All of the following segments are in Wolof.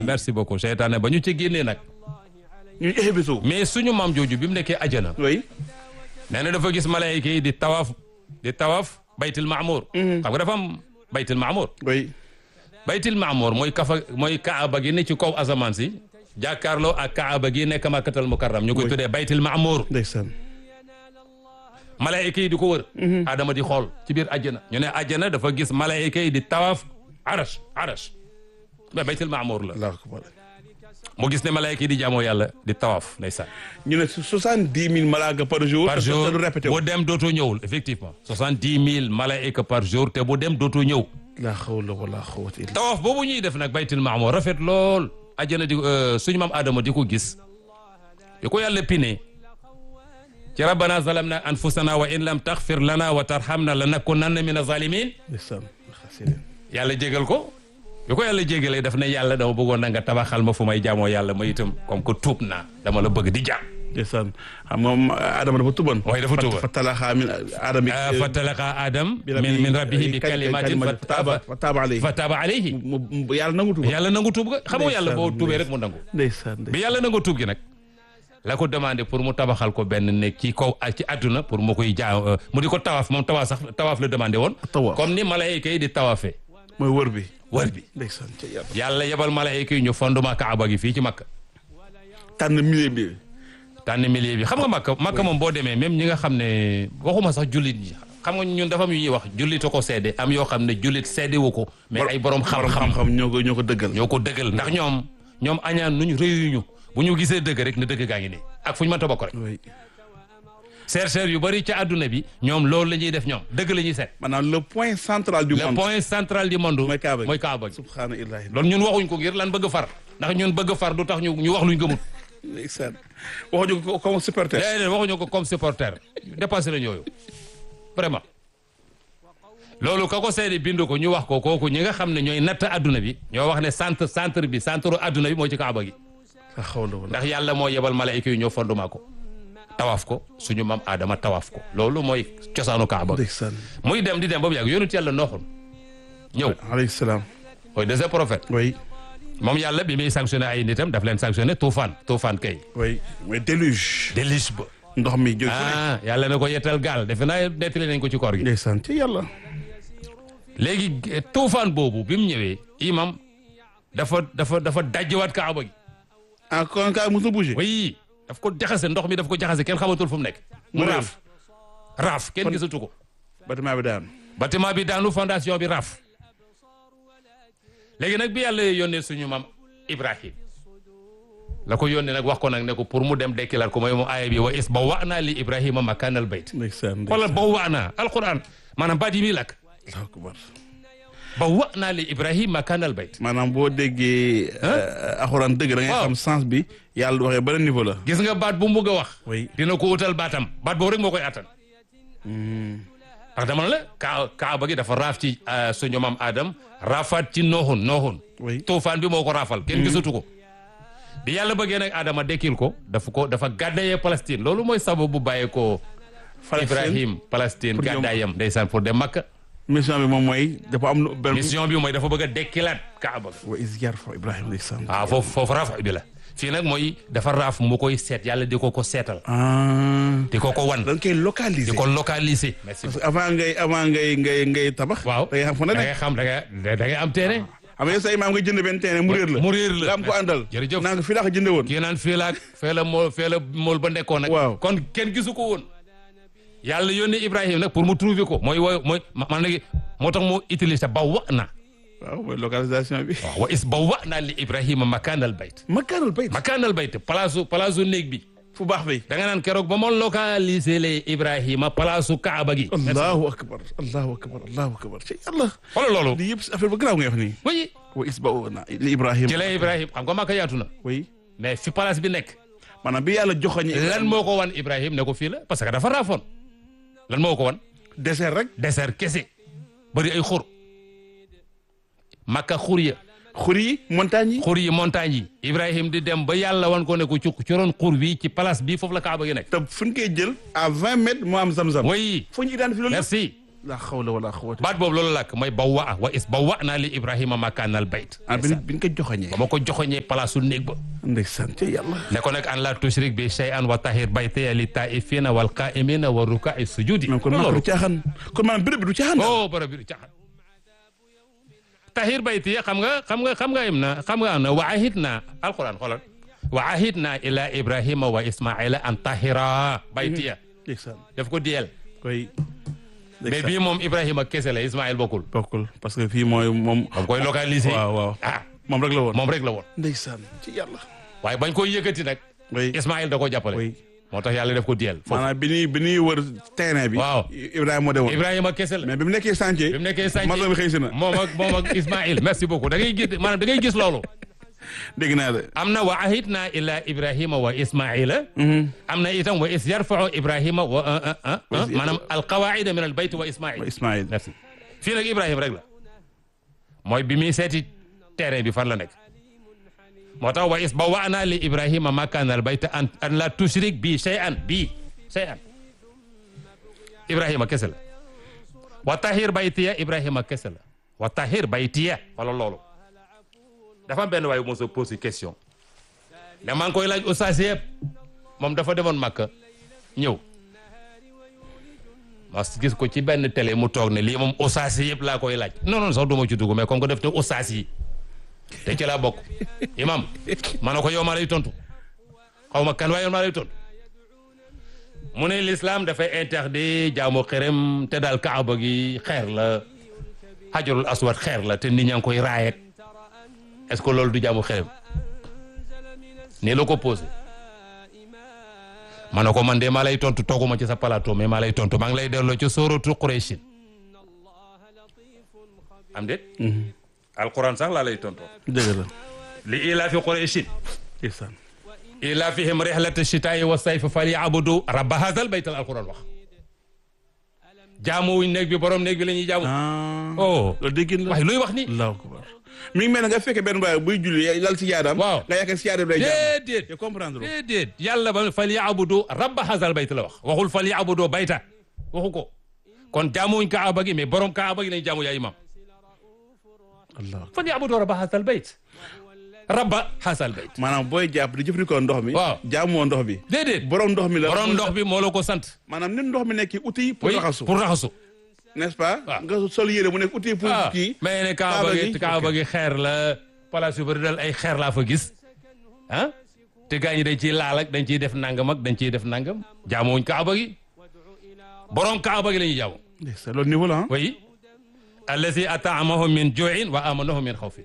merci beaucoup seytaane ba ñu ci génnee nag ñu éxebisu mais suñu maam jooju bi mu nekkee ajana oui nee na dafa gis malaayika yi di tawaaf di tawaaf baytil maamour xam nga dafa am baytil maamour oui baytil maamour mooy kafa mooy kaaba gi ne ci kaw asamaan si jàkkaarloo ak kaaba gi nekk makkatal mukarram ñu koy tuddee baytil maamour ndeysaan malaayika yi di ko wër adama di xool ci biir ajjana ñu ne ajjana dafa gis malaayika yi di tawaaf arash arash mais baytil maamour la allahu akbar mu gis ne malaayika yi di jaamoo yàlla di tawaaf ndeysaan ñu ne soixante dix mille malaaka par jour par te- te jour du répété wu bu dem dootoo ñëwul effectivement soixante dix mille malaayika par jour te bu dem dootoo ñëw la hawla wala quwwata illa tawaaf boobu ñuy def nag baytil maamour rafet lool ajjana di suñu maam adama di ko gis di ko yàlla pine ci rabbana zalamna anfusana wa in lam taxfir lana wa tarhamna lanakunanna min azalimin ndeysaan xasida yàlla jégal ko bi ko yàlla jégalee daf ne yàlla dama bëggoon na nga tabaxal ma fu may jaamoo yàlla ma itam comme que tuub naa dama la bëgg di jaam ndeysaan xam moom Adama dafa tuban waaye dafa tuban. fa talaxa min Adama fa talaqa adam min min rabbihi bi kalimatin fa taaba fa taaba alayhi fa taaba alayhi mu mu- yàlla nangu tuba yàlla nangu tuub ga xam nga yàlla boo Ndeysaan, tuubee rek mu nangu ndeysaan bi yàlla nangu tuub gi nag la ko demandé pour mu tabaxal ko benn nekk ci kaw ci àdduna pour mu koy jaa mu di ko tawaaf moom tawaaf sax tawaaf la demandé woon Tawaaf. comme ni malaayika yi di tawaafee mooy wër bi wër bi ndeysaan ca yàlla yàlla yebal malaayika yi ñu fondement kaaba gi fii ci makka tànn milieu bi tànn milieu bi xam nga makka makka moom boo demee même ñi nga xam ne waxuma sax jullit yi xam nga ñun dafa am yu ñuy wax jullit a ko seede am yoo xam ne jullit seede wu ko mais ay borom xam-xam xam-xam ñoo ko ñoo ko dëggal ñoo ko dëggal ndax ñoom ñoom añaan nuñ réyuñu bu ñu gisee dëgg rek ne dëgg gaa ngi nii ak fu ñu mënta bokk rek oui chercheurs yu bëri ca àdduna bi ñoom loolu la ñuy def ñoom dëgg la ñuy seet maanaam le point central du le monde point central du monde mooy Kaaba gi. mooy Kaaba gi subhaana illahi loolu ñun waxuñ ko ngir lan bëgg far ndax ñun bëgg far du tax ñu ñu wax luñ gëmut ndeysaan waxuñu ko comme supporter déedéet waxuñu ko comme supporter dépassé nañ yooyu vraiment loolu ka ko seede bind ko ñu wax ko kooku ñi nga xam ne ñooy natt adduna bi ñoo wax ne centre centre bi centre adduna bi mooy ci Kaaba gi la hawla wala ndax yàlla moo yebal malaayika yi ñoo fondement ko tawaaf ko suñu maam Adama tawaaf ko loolu mooy cosaanu Kaaba gi ndeysaan muy dem di dem ba mu yàgg yonent yàlla nooxul ñëw alayhi salaam mooy deuxième prophète oui moom yàlla bi muy sanctionné ay nitam daf leen sanctionné tuufaan tuufaan kay oui mooy déluge déluge ba ndox mi jóg ah yàlla na ko yettal gaal defe naa nettali nañ ko ci koor gi ndeysaan ci yàlla léegi eh, tuufaan boobu bi mu ñëwee imam dafa dafa dafa dajjiwaat kaaba gi ah kon ka musu bouger oui daf ko jaxase ndox mi daf ko jaxase kenn xamatul fu mu nekk mu Mu réer. raaf raaf kenn gisatu ko bâtiment bi daan bâtiment bi daanu fondation bi raaf léegi nag bi yàlla yónnee suñu maam Ibrahim la ko yónnee nag wax ko nag ne ko pour mu dem dekkilaat ko mooy mu aaya bi wa is ba wa naa li Ibrahima makaanal bayt ndeysaan wala ba wa naa alquran maanaam baat yi muy lakk allahu akbar ba wa naa li Ibrahima makaanal bayt maanaam boo déggee alxuraan dëgg da ngay Waaw. xam sens bi yàlla du waxee beneen niveau la gis nga baat bu mu bëgg a wax oui dina ko utal baatam baat boobu rek moo koy attan ndax dama ne la kaa kaaba gi dafa raaf ci euh, suñu maam Adam raafaat ci nooxun nooxun oui tuufaan bi moo ko raafal kenn gisatu ko bi yàlla bëggee nag Adama dekkil ko dafa ko dafa gàddayee Palestine loolu mooy sababu bu bàyyee ko Ibrahim Palestine Pour ñoom. gàddaayam ndeysaan pour dem Makka mission bi moom mooy dafa am lu benn mission bi mooy dafa bëgg a dekkilaat kaaba ga wa is yarfa Ibrahima ndeysaan waaw foofu foofu raaf bi la fii nag mooy dafa raaf mu koy seet yàlla di ko ko seetal ah di ko ko wan da nga koy localiser di ko localiser merci parce que avant ngay avant ngay ngay ngay tabax waaw da ngay xam fu ne da de ngay xam da ngay da ngay am terrain xam nga sa imaam nga jënd benn terrain mu réer la mu réer la nga am ko àndal jërëjëf naa nga fii laa ko jënde woon kii naan fii laag fee la mool fee la mool ba nekkoon nag Waaw. kon kenn gisu ko woon yàlla yónni Ibrahima nag pour mu trouver ko mooy wooy mooy man nag moo tax mu utiliser ba wa na waaw mooy localisation bi waaw wa is ba wa na li Ibrahima makaanal bayt makaanal bayt makaanal bayt palaasu palaasu néeg bi fu baax bi da nga naan keroog ba ma localiser le Ibrahima palaasu Kaaba gi allahu akbar allahu akbar allahu akbar ci yàlla xoolal loolu lii yëpp si affaire ba garaaw nga wax nii oui wa is ba na li Ibrahima ci la Ibrahima xam nga Makka yaatu na oui mais fi palaas bi nekk maanaam bi yàlla joxoñi lan moo ko wan Ibrahima ne ko fii la parce que dafa raafoon lan moo ko wan désert rek désert kese bëri ay xur makka xur ya xur yi montagne yi xur yi montagne yi Ibrahim di dem ba yàlla wan ko ne ko ci ci ron xur bi ci place bi foofu la Kaaba gi nekk te fu ñu koy jël à vingt mètres moo am zam-zam oui foo ñu identifié loolu merci la xawla wala xawata baat boobu loolu làkk mooy bawwa wa is bawwa naa li ibrahima makaanal bayt ah bi bi nga ko joxoñee ba ma ko joxoñee place su néeg ba ndeysaan ca yàlla ne ko nag an la tushrik bi shay'an wa tahir baytiya li taifina wal qaimina wa rukai sujudi même kon maa du caaxaan kon maanaam béréb bi du caaxaan oh bara bi caxan tahir baytiya xam nga xam nga xam nga im na xam nga am na wa ahid na alquran xoolal wa ahid na ila ibrahima wa ismaila an tahira baytiya ndeysaan daf ko diyel koy mais bii moom ibrahima kese la ismail bokkul bokkul parce que fii mooy moom moom koy localiser waaw waaw ah moom rek la woon moom rek la woon ndeysaan ci yàlla waaye bañ koy yëkkati nag oui ismail da ko jàppale oui moo tax yàlla def ko diyel foofu maanaam bi ñuy bi ñuy wër terrain bi Waaw. Ibrahima moo demoon ibrahima kese la mais bi mu nekkee chantier bi mu nekkee sànci maçon bi xëy si na moom ak moom ak ismail merci beaucoup da ngay gis maanaam da ngay gis loolu dégg naa de am na wa ahidna ila ibrahima wa ismaila am na itam wa is yarfau ibrahima wa maanaam alqawaida min al bayt wa ismail Ismaïl merci fii nag ibrahima rek la mooy bi muy seeti terrain bi fan la nekk moo tax wa is bawwa'na li ibrahima makana al bayt an an la tushrik bi shay'an bi shay'an ibrahima kese la wa tahir baytiya ibrahima kese la wa tahir baytiya wala loolu dafa am benn waaye mos a posé question ne maa ngi koy laaj ustaas yëpp moom dafa demoon Makka ñëw ma gis ko ci benn télé mu toog ne lii moom ustaas yëpp laa koy laaj non non sax du ma ci dugg mais comme que def te ustaas yi te ci laa bokk imam ma ne ko yow maa lay tontu xaw ma kan waaye yow maa lay tontu mu ne l'islam dafay interdit jaamu xërëm te daal kaaba gi xeer la xajarul aswad xeer la te nit ñaa ngi koy raayet est-ce que loolu du jaamu xërëm nii la ko posé ma ne ko man de maa lay tontu tooguma ci sa plateau mais maa lay tontu maa ngi lay delloo ci sóoratu Qurayshin am déet alquran sax laa lay tontoo dëgg la li ilaafi Qurayshin ndeysaan ilaafihim rihlata shitaa'i wa sayfi falyabudu rabba haazal baytal alquran wax jaamu wuñ néeg bi borom néeg bi la ñuy jaamu ah oh loolu déggin la waaye luy wax ni allahu akbar mi ngi mel ne nga fekkee benn baay buy julli lal si jaadam Waaw. nga yaakaar si jaadam day jaam déedéet te comprendre loo déedéet yàlla ba falyabudu rabba haazal bayt la wax waxul falyabudu bayta waxu ko kon jaamuwuñ kaaba gi mais borom kaaba gi lañu jaamu yaa imam allah falyabudu rabba haazal bayt rabba haazal bayt maanaam booy jàpp di jëfandikoo ndox mi Waaw. jaamoo ndox bi déedéet borom ndox mi la borom ndox bi moo la ko sant maanaam ni ndox mi nekk outil pour oui raxasu pour raxasu n'est-ce pas Waaw. nga sol yére mu nekk outil pour ah kii mais ne kaaba Kaaba gi gi, kaaba ok. gi xeer la place yu bëri dal ay xeer laa fa gis ah te gaa ñi dañ ciy laal ak dañ ciy def nangam ak dañ ciy def nangam jaamuwuñ kaaba gi borom kaaba gi la ñuy jaamu c'est loolu niveau la ah oui allazi ataamahum min juin wa amanahum min xawfin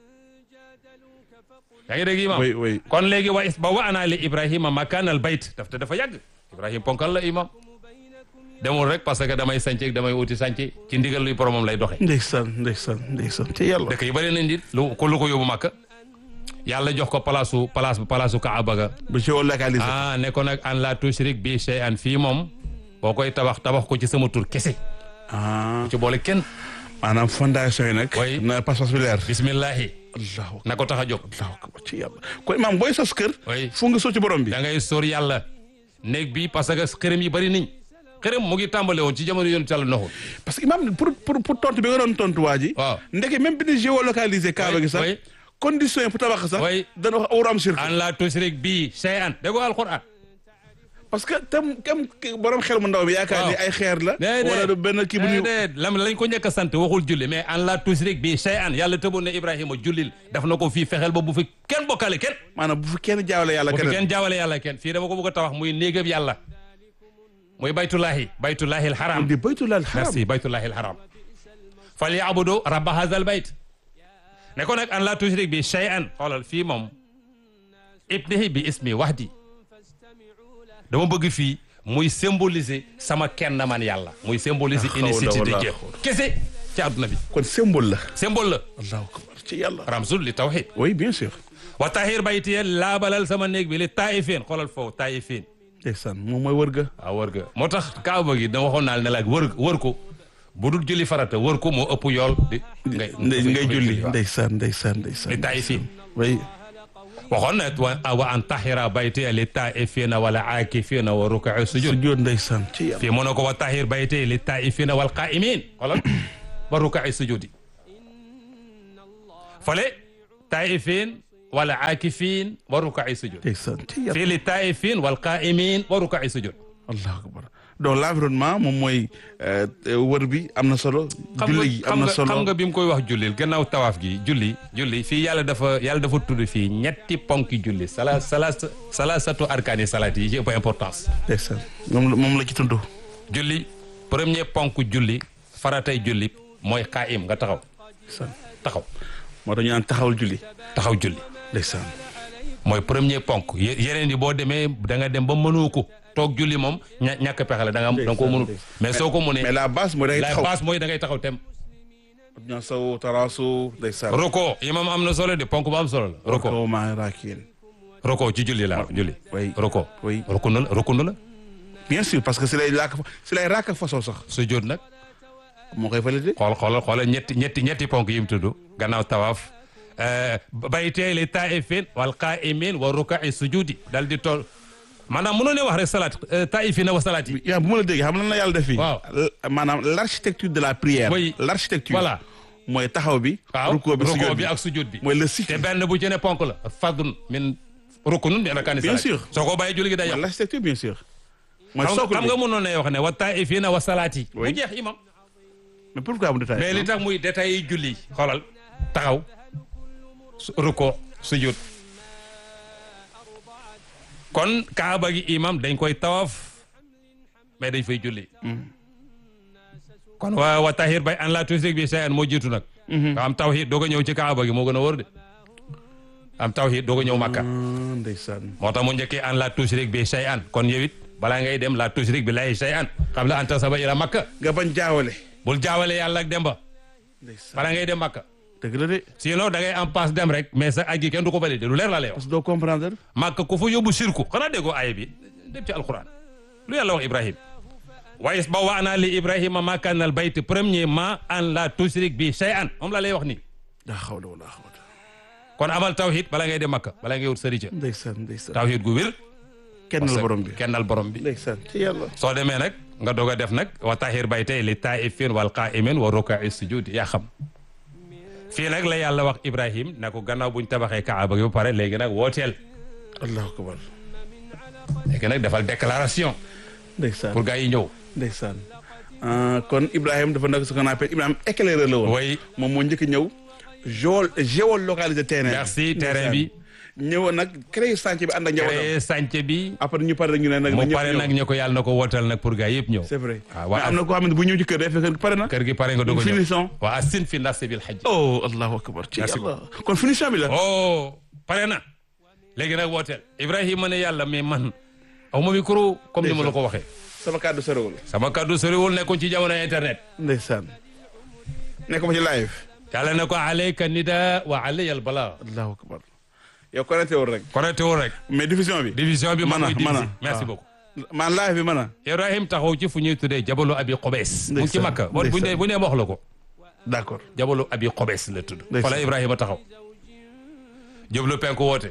yaa ngi dégg imam oui oui kon léegi wa is ba wa ana li ibrahima makaan al bayt daf te dafa yàgg ibrahima ponkal la imam demul rek parce que damay sànc ak damay uti sànc ci ndigal luy boromam lay doxe ndeysaan ndeysaan ndeysaan te yàlla dëkk yi bëri nañ di lu ko lu ko yóbbu màkk yàlla jox ko palaasu palaas palaasu kaaba ga bu ci wàllu localisé ah ne ko nag an la tushrik bi shay'an fii moom boo koy tabax tabax ko ci sama tur kese ah ci boole kenn maanaam fondation yi nag Oui. na pas-pas bi leer bismillahi allahu na ko tax a jóg allahu akbar ci yàlla kon maam booy sos kër Oui. fu nga soo ci borom bi da ngay sóor yàlla néeg bi parce que xërëm yi bëri niñ xërëm mu ngi tàmbale woon ci jamono yoonu yàlla noxul parce que imam pour pour pour tontu bi nga doon tontu waa ji waaw ndeke même bi ñu géolocalisé kaaba gi sax oui. condition yi pour tabax sax Oui. dana wax awram shirk an la tushrik bi shay'an déggoo alquran parce que tam kam borom xel mu ndaw bi yaakaar ni Waaw. ay xeer la déedéet wala du benn kii bu ñu déedéet lam lañ ko njëkk a sant waxul julli mais an la tushrik bi shay'an yàlla tëboon ne Ibrahima jullil daf na ko fii fexeel ba bu fi kenn bokkale kenn maanaam bu fi kenn jaawale yàlla bu fi keneen kenn jaawale yàlla kenn fii dama ko bëgg a tabax muy néegab yàlla muy baytullahi baytullahi alharam di baytulal haram merci baytullahi alharam fal yaabudu rabba hazal bayt ne ko nag an la tushrik bi shay'an xoolal fii moom ibnihi bi ismi wahdi dama bëgg fii muy symboliser sama kenn man yàlla muy symboliser La hawla unicité de wala Dieu quwwata. kese ci àdduna bi kon symbole la symbole la allahu akbar ci yàlla ramzul li tawhid oui bien sûr wa tahir baytiya laabalal sama néeg bi li taifin xoolal foofu taifin ndeysaan moom mooy wër ga waaw wër ga moo tax kaaba gi da waxoon naa ne la wër wër ko bu dul julli farata wër ko moo ëpp yool di ngay ndey ngay julli waaw. ndeysaan ndeysaan ndeysaan li taifin oui waxoon na wa wa an tahira bayti li taifina wala aakifina wa rukai sujud sujjóot ndeysaan ci yàlla fii mu ne ko wa tahir bayti li taifina wal qaimin xoolal wa rukai sujudi fale taifin wala aakifin wa rukai sujud ndeysaan ci yàlla fii li taifin wal qaimin wa rukai sujud allahu akbar donc l'environnement moom mooy euh, wër bi am na solo xam nga julli gi am xam na nga solo xam nga bi mu koy wax jullil gannaaw tawaaf gi julli julli fii yàlla dafa yàlla dafa tudd fii ñetti ponki julli sala sala salasatu arkaani salaat yi ci ëpp importance ndeysaan moom la moom la ci tudd julli premier ponk julli faratay julli mooy qaayim nga taxaw ndeysaan taxaw moo tax ñu naan taxawal julli taxaw julli ndeysaan mooy premier ponk ye- yeneen yi boo demee da nga dem ba mënoo ko toog julli moom ña ñàkk pexe la da nga da nga koo mënul mais soo ko mënee mais la base mooy da ngay la taxaw base mooy da ngay taxaw tem ñoo saw taraasu ndeysaan roko imam am na solo de ponk bu am solo la roko kaw maa raakiin roko ci julli la julli oui roko oui rukun la rukun la bien sûr parce que si lay laak si lay raak façon sax sujjóot nag moo koy validé xool xoolal xoolal ñetti ñetti ñetti ponk yi mu tudd gannaaw tawaaf baytee li taifin wal qaimin wa rukai sujudi dal di tool maanaam mënoo ne wax rek salaat taifina wa salaat yi yaa bu ma la déggee xam lan la yàlla def fii Waaw. L- maanaam l'architecture de la prière Oui. l'architecture Voilà. mooy taxaw bi waaw rukkoo bi rukoo sujjóot bi bi ak sujud bi mooy le te cycle benn bu ci ne ponk la fardun min rukunun min arkaani Bien salaat sûr. soo ko bàyyi julli gi day mooy yàqu l'architecture bien sûr mooy xam socle xam bi nga mënoon ne wax ne wa taifina wa salaat yi Oui. mu jeex imam mais pourquoi mu détaillé mais li tax muy détails yi julli xoolal taxaw su- ruko sujud kon kaaba gi imam dañ koy tawaf mais dañ fay julli kon wa wa tahir bay an la tusrik bi shay'an moo jiitu nag nga am tawhid doog a ñëw ci kaaba gi moo gën a wóor de am tawhid doog a ñëw makka Ah, ndeysaan moo tax mu njëkkee an la tusrik bi shay'an kon yow it balaa ngay dem la tusrik bi lay shay'an qabla an tasaba ila makka nga bañ jaawale bul jaawale yàlla ak demba ndeysaan balaa ngay dem makka dëgg la de sinon da ngay en passe dem rek mais sa aj gi kenn du ko validé lu leer la lay wax parce que doo comprendre màkk ku fa yóbbu sirku xanaa déggoo aaya bi dem ci alquran lu yàlla wax ibrahim wa is ba waana li ibrahima makan al bayt premièrement an la tushrik bi shay'an moom la lay wax nii daa xawla wala xawla kon amal tawhid bala ngay dem makka bala ngay wut sërica ndeysaan ndeysaan tawhid gu wér kenn la borom bi kennal borom bi ndeysaan ci yàlla soo demee nag nga doog a def nag wa tahir baytay li taifin wal qaimin wa rukai sujud yaa xam fii nag la yàlla wax ibrahim na ko gannaaw buñ tabaxee kaaba gi ba pare léegi nag wooteel allahu akbar léegi nag defal déclaration ndeysaan pour gars yi ñëw ndeysaan Ah, kon Ibrahima dafa nekk ce qu'on appelle Ibrahima éclaireur la woon oui moom moo njëkk a ñëw géo géolocaliser terrain merci terrain bi ñëwoon nag créé chantier bi ànd ak njabootam créé sànce bi après ñu pare ñu ne nag mu ñëpp pare ñëw. nag ñu ko yàlla na ko wootal nag pour gars yëpp ñëw c'est vrai Ah, mais waa am na koo xam ne bu ñëw ci kër day fekk pare na kër gi pare nga doog a ñëw finition waa asin fi nasi bil hajj oh allahu akbar ci Merci yàlla kon finition bi la oh pare na léegi nag wooteel Ibrahima ne yàlla mais man aw ma micro comme ni ma la ko waxee sama kàddu sorewul sama kaddu soriwul nekkoon ci jamono internet ndeysaan nekk ma ci live yàlla ne ko alayka nida wa alayya al balaa allahu akbar yow connecté wul rek connecté wul rek mais diffusion bi division bi ma Mana, koy diviser mana. merci Ah. beaucoup man live bi mën a Ibrahim taxaw ci fu ñuy tuddee jabalu abi xobees mu ngi ci Ndeysaan, makka bon bu ne ndeysaan. bu nee wax la ko d'accord jabalu abi xobees la tudd Ndeysaan. fa la Ibrahima taxaw jublu penku woote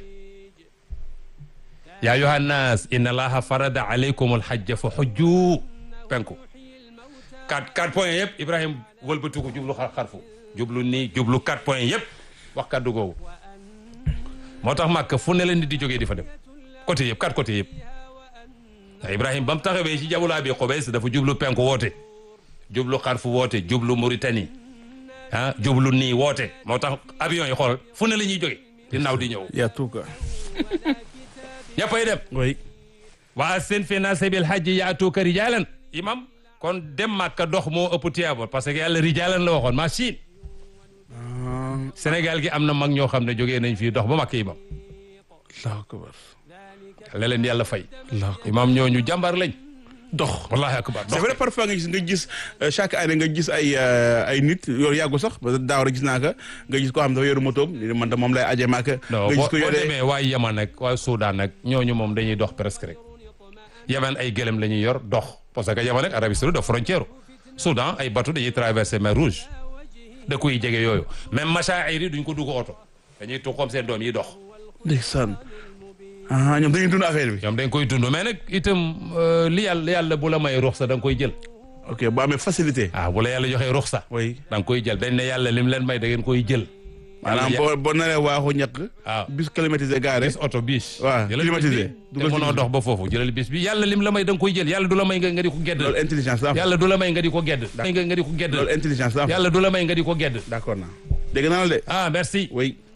yaa ayuha nnaas inna allaha farada alaykum alhajja fa xujju penku quatre quatre points yëpp Ibrahima wëlbatiku jublu xar xarfu jublu nii jublu quatre points yëpp wax kaddu googu moo tax màkk fu ne la nit di jógee di fa dem côté yëpp quatre côté yëpp ndax Ibrahima ba mu taxawee ci jabalu abi xobees dafa jublu penku woote jublu xarfu woote jublu Mauritanie ah jublu nii woote moo tax avion yi xool fu ne la ñuy jóge di naaw di ñëw y a tout quoi ñëppay dem oui waa seen fi naase bil hajji yaatuuka rijaalan imam kon dem màkka dox moo ëpp tiyaaba parce que yàlla rijaalan la waxoon machine Sénégal gi am na mag ñoo xam ne jógee nañ fii dox ba màkk imam allahu akbar la leen yàlla fay allahu akbar imam ñooñu jàmbaar lañ dox wallahi akbar c'est dox vrai parfois nga gis nga gis euh, chaque année nga gis ay euh, ay nit yow yàggu sax parce que daaw rek gis naa ko nga gis koo xam dafa yoru motoom ni man de moom lay aje maaka non nga boo gis ko boo yore demee waa Yaman nag waa Soudan nag ñooñu moom dañuy dox presque rek Yaman ay gëlëm la ñuy yor dox parce que Yaman nag Arabie Saoudite da frontière Soudan ay bateau dañuy traverser mer Rouge dëkk yi jege yooyu même machaa'ir yi duñ ko dugg oto dañuy tuq comme seen doom yi dox ndeysaan ah ñoom dañuy dund affaire bi. ñoom dañ koy dund mais nag itam euh, li yàlla yàlla bu la may ruxsa da nga koy jël ok bu amee facilité. ah bu la yàlla joxee ruxsa oui da nga koy jël dañ ne yàlla lim leen may da ngeen koy jël maanaam Yàlla- boo boo naree waaxu ñàkk. waaw bis climatisé garé. bis oto bis waaw, jëlal bis climatisé. bi Dugal te mënoo ci- dox ba foofu jëlal bis bi yàlla lim la may da nga koy jël yàlla du la may nga nga di ko gedd loolu intelligence la am. yàlla du la may nga di ko gedd may nga nga di ko gedd loolu intelligence la am. yàlla du la may nga di ko gedd d'accord naa dégg naa la de. ah merci oui.